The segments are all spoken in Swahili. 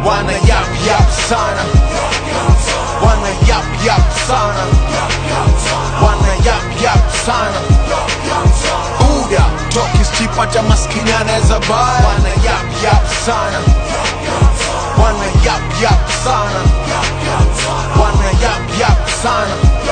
wana yap yap sana wana yap yap sana wana yap yap sana buda tokisipata maskini anaweza baya wana yap yap sana wana yap yap sana wana yap yap sana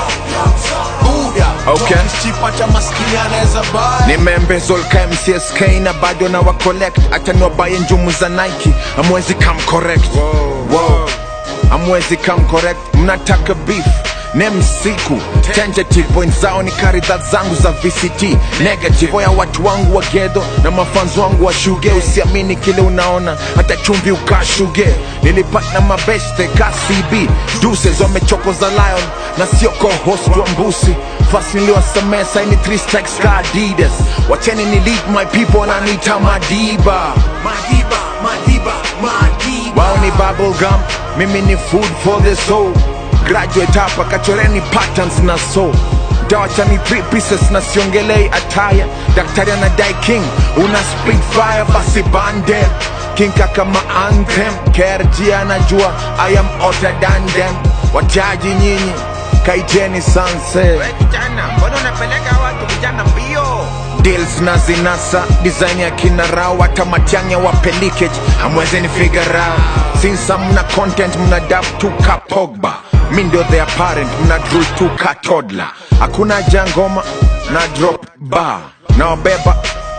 buda Okay. tokisipata maskini anaweza baya nimembezolka mcsk na bado na wacollect hata niwabaye njumu za nike amwezi kam correct Wow. amwezi kam correct mnataka beef nemsiku tentative point zao ni karidha zangu za vct negative ya watu wangu wa gedo na mafanzo wangu wa shuge usiamini kile unaona hata chumvi ukashuge nilipata mabeste kcb duses wamechokoza lion na sio co-host wa mbusi fast niliwasamea saini 3 strikes ka adidas wacheni ni lead my people wananiita madiba madiba madiba madiba wao ni bubblegum mimi ni food for the soul graduate hapa kachoreni patterns na so dawachani three pieces na siongelei ataya daktari anadai king una split fire basi bande king kama anthem krg anajua i am hotter than them wachaji nyinyi kaiteni sunset kijana mbona unapeleka watu vijana mbio deals na zinasa design ya kina rao hata matiangya wa pelikage amweze ni figure out sinsa mna content mna dab tu ka pogba mi ndio the apparent mna drul tu ka toddler hakuna jangoma na drop bar na wabeba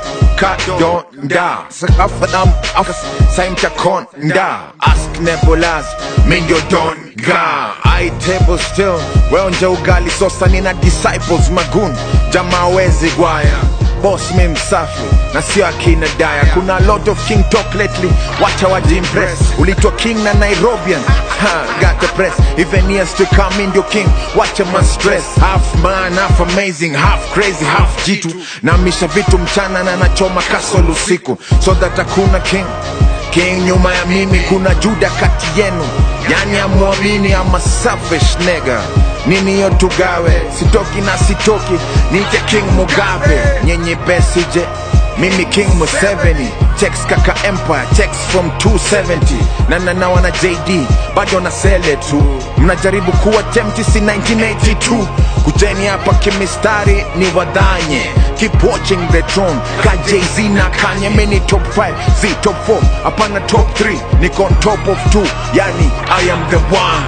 ka donda afadam af saimta konda ask nebulas mi ndio don ga i table still weonja ugali sosa nina disciples magun jamaa wezi gwaya boss mi msafi na sio akina daya kuna lot of king talk lately wacha wajimpress ulitwa king na nairobian ha, got the press even years to come in your king wacha ma stress half man half amazing half crazy half jitu namisha vitu mchana na nachoma kasol usiku so that hakuna king king nyuma ya mimi kuna juda kati yenu yani amwamini ama selfish nigga nini hiyo tugawe sitoki na sitoki nije king mugabe nyenye besije mimi king museveni checks kaka empire checks from 270 na nana wana jd bado na sele tu mnajaribu kuwa tempti si 1982 kujeni hapa kimistari ni wadhanye keep watching the throne ka jz na kanye mini top 5 z top 4 hapana top 3 niko on top of 2 yani i am the one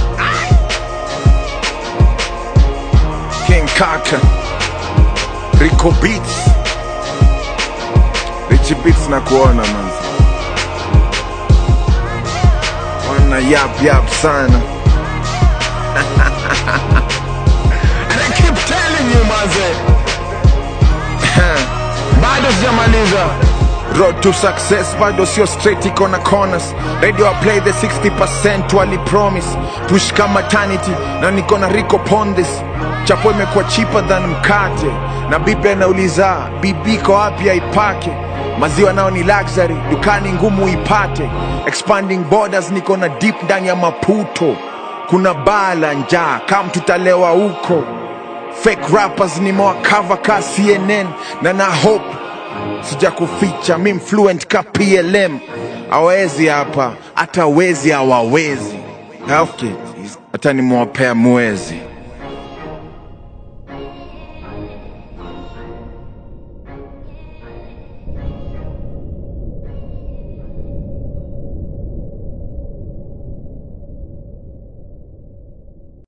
king kaka rico beats Richie Beats na kuona manzi wana yap yap sana And I keep telling you manze bado sijamaliza road to success bado sio straight iko na corners radio I play the 60% wali promise push kama maternity na niko na rico pondis chapo imekuwa cheaper than mkate na bibi anauliza bibi iko wapi aipake maziwa nao ni luxury dukani ngumu ipate expanding borders niko na deep ndani ya maputo kuna baa la njaa kam tutalewa huko fake rappers nimewakava ka cnn na na hope sija kuficha mi fluent ka plm awezi hapa hata wezi hawawezi Health kit, hata nimewapea mwezi